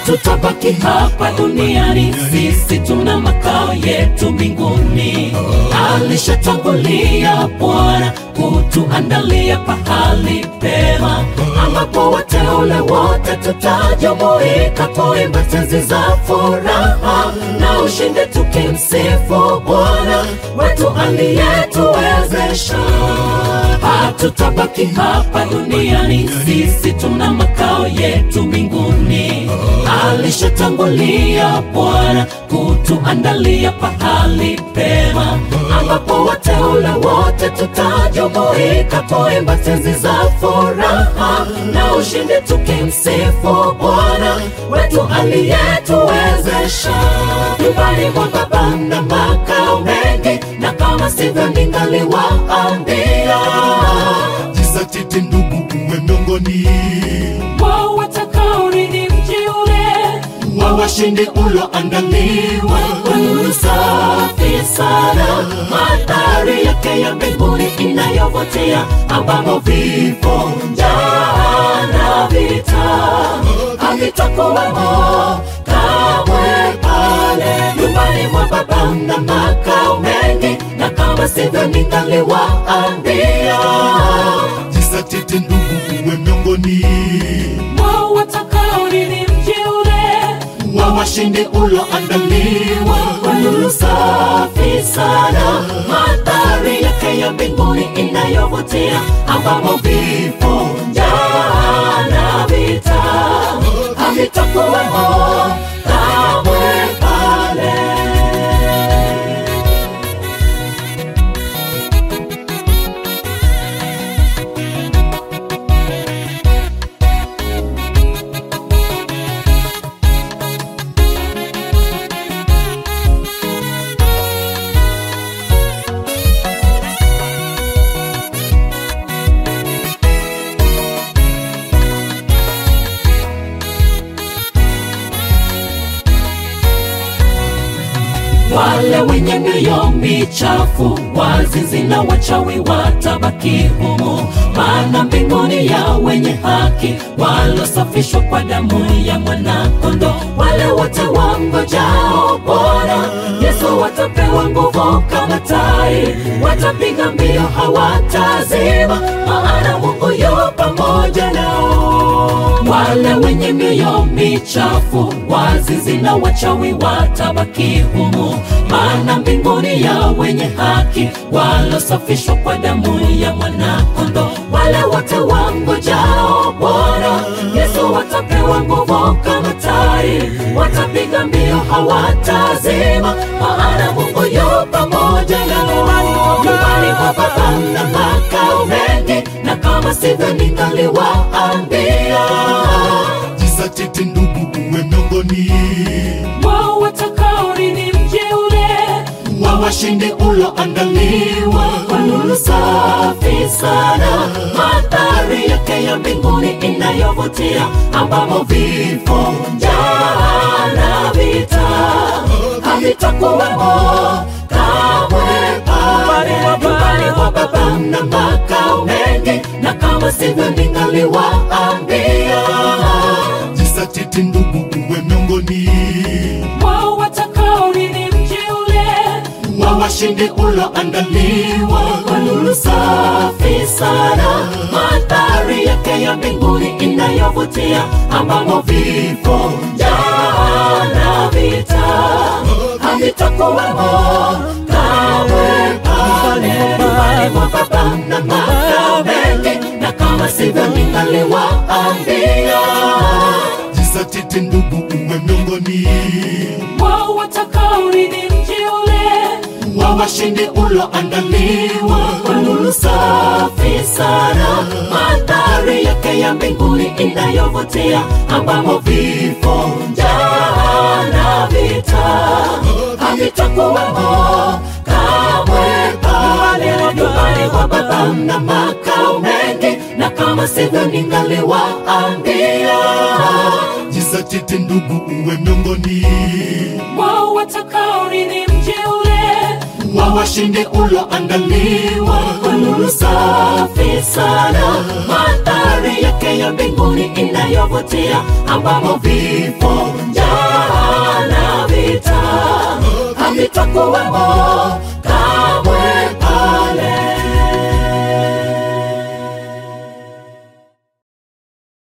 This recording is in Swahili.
hatutabaki hapa duniani, sisi tuna makao yetu mbinguni. Alishatangulia Bwana kutuandalia pahali pema, ambapo wateule wote tutajumuika kuimba tenzi za furaha na ushindi, tukimsifu Bwana wetu aliyetuwezesha. Hatutabaki hapa duniani, sisi tuna makao yetu mbinguni. Alishatangulia Bwana kutuandalia pahali pema, ambapo wateule wote tutajumuika kuimba tenzi za furaha na ushindi, tukimsifu Bwana wetu aliyetuwezesha. Nyumbani mwa Baba na makao mengi, na kama sivyo ningaliwaambia Jizatiti ndugu, uwe miongoni wao watakaorithi mji ule wa washindi ulioandaliwa kwa nuru safi sana, mandhari yake ya mbinguni inayovutia, ambamo vifo, njaa na vita havitakuwemo kamwe pale nyumbani mwa Baba na makao mengi, na kama sivyo ningaliwaambia Jizatiti ndugu, uwe miongoni wao watakaorithi mji ule wa washindi ulioandaliwa kwa nuru safi sana, mandhari yake ya mbinguni inayovutia, ambamo vifo, njaa na vita havitakuwemo kamwe pale. Wale wenye mioyo michafu, wazinzi na wachawi watabaki humo, maana mbinguni ya wenye haki walosafishwa kwa damu ya mwanakondoo. Wale wote wangojao Bwana Yesu watapewa nguvu kama tai, watapiga mbio hawatazima, maana Mungu yu pamoja nao. Wale wenye mioyo michafu, wazinzi na wachawi watabaki humo, maana mbinguni ya wenye haki walosafishwa kwa damu ya mwanakondoo. Wale wote wangojao Bwana Yesu watapewa nguvu kama tai, watapiga mbio hawatazima, maana Mungu yu pamoja nao. Nyumbani mwa Baba na makao mengi, na kama sivyo ningaliwaambia Jizatiti ndugu, uwe miongoni wao watakaorithi mji ule wa washindi ulioandaliwa kwa nuru safi sana, mandhari yake ya mbinguni inayovutia, ambamo vifo, njaa na vita havitakuwemo kamwe pale nyumbani mwa Baba na makao mengi, na kama sivyo ningaliwaambia Jizatiti ndugu, uwe miongoni wao watakaorithi mji ule wa washindi ulioandaliwa kwa nuru safi sana, mandhari yake ya mbinguni inayovutia, ambamo vifo, njaa na vita havitakuwemo kamwe pale nyumbani mwa Baba na makao mengi, na kama sivyo ningaliwaambia Jizatiti ndugu, uwe miongoni wao watakaorithi mji ule wa washindi ulioandaliwa kwa nuru safi sana, mandhari yake ya mbinguni inayovutia, ambamo vifo, njaa na vita havitakuwemo kamwe pale nyumbani mwa Baba na makao mengi, na kama sivyo ningaliwaambia Jizatiti ndugu, uwe miongoni wao watakaorithi mji ule wa washindi ulioandaliwa kwa nuru safi sana, mandhari yake ya mbinguni inayovutia, ambamo vifo, twakuwemo